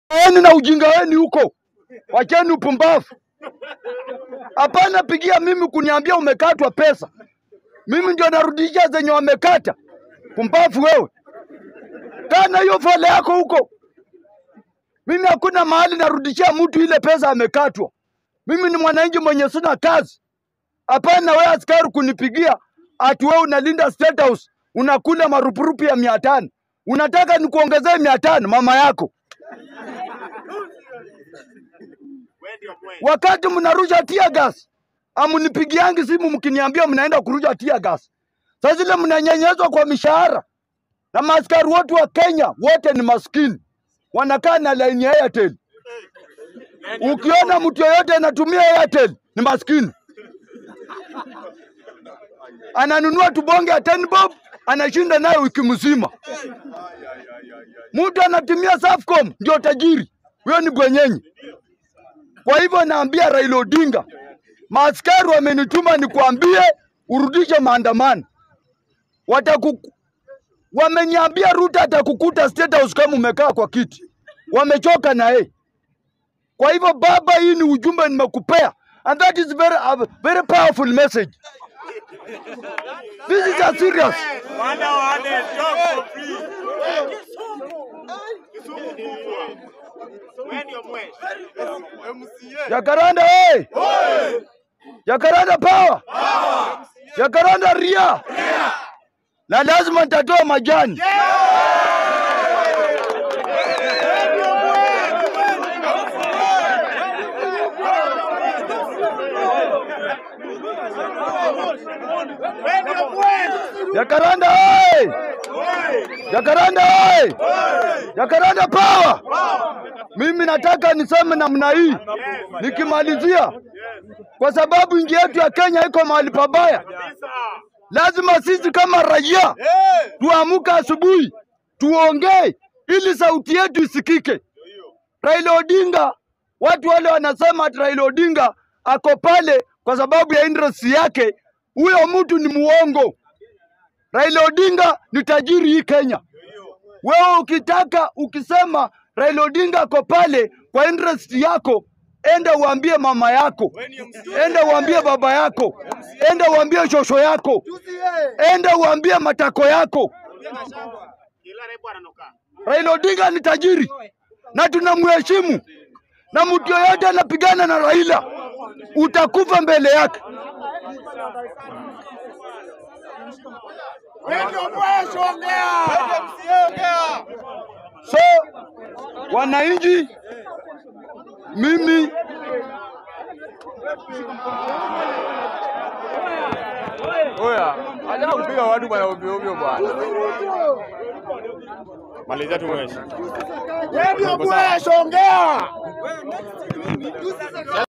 Eni na ujinga wenu huko, wacheni upumbavu. Hapana pigia mimi kuniambia umekatwa pesa, mimi ndio narudisha zenye wamekata. Pumbavu wewe, kana hiyo fole yako huko. Mimi hakuna mahali narudishia mtu ile pesa amekatwa. Mimi ni mwananchi mwenye sina kazi. Hapana wewe askari kunipigia ati wewe unalinda State House unakula marupurupu ya mia tano. Unataka nikuongezee mia tano mama yako, wakati mnarusha tear gas amunipigiangi simu mkiniambia mnaenda kurusha tear gas. Sasa zile mnanyenyezwa kwa mishahara, na maaskari wote wa Kenya wote ni maskini, wanakaa na laini ya Airtel. Ukiona mtu yeyote anatumia Airtel ni maskini, ananunua tubonge ya 10 bob anashinda nayo wiki mzima. Mtu anatumia Safaricom ndio tajiri, huyo ni bwenyenyi. Kwa hivyo naambia Raila Odinga, maaskari wamenituma nikuambie urudishe maandamano. Wataku wameniambia Ruto atakukuta State House kama umekaa kwa kiti, wamechoka na yeye. Kwa hivyo baba, hii ni ujumbe nimekupea, and that is very, a very powerful message. This is a serious. Wanda wale talk for free. Kisumu kubwa. Wewe ndio mweshi. MCA. Jacaranda hey! Jacaranda power! Jacaranda ria! Na lazima nitatoa majani. Wewe ndio mweshi. Jacaranda hey! Jacaranda hey! Jacaranda power! Mimi nataka niseme namna hii nikimalizia, kwa sababu nchi yetu ya Kenya iko mahali pabaya. Kabisa. Lazima sisi kama raia tuamke asubuhi tuongee ili sauti yetu isikike. Raila Odinga, watu wale wanasema ati Raila Odinga ako pale kwa sababu ya interest yake. Huyo mtu ni muongo. Raila Odinga ni tajiri hii Kenya. Wewe ukitaka ukisema Raila Odinga ako pale kwa interest yako, enda uambie mama yako, enda uambie baba yako, enda uambie shosho yako, enda uambie matako yako. Kila rebu ananuka. Raila Odinga ni tajiri na tunamheshimu, na mtu yoyote anapigana na Raila utakufa mbele yake. Wewe ndio mweshi ongea. Wewe ndio MCA ongea. So wananchi, mimi Oya, acha kupiga watu bwana ovyo ovyo bwana. Malizia tu mweshi. Wewe ndio mweshi ongea.